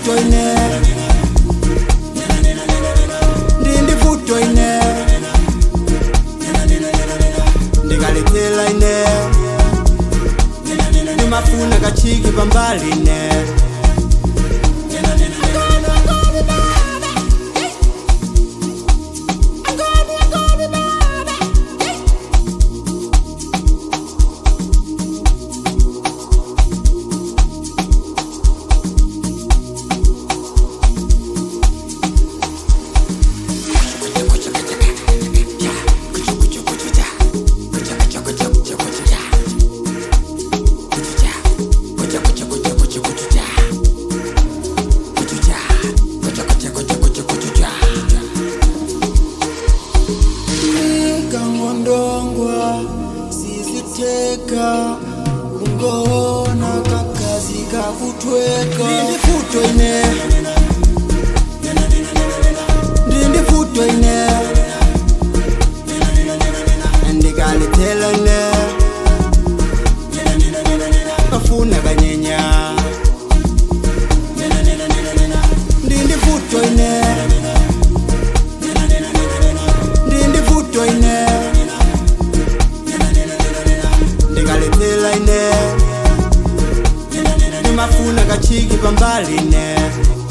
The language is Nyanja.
vuto ine ndindi vuto ine ndikaletela ine ndimafuna kachiki pambali ine kangondongwa siziteka kungoona kakazi kakutweka ndindi futo ine ndindi futo ine ndikaletela ine kafuna kanyenya ndindi futo ine ndindi futo ine ndikaletela ine ndimafuna kachiki pambali ine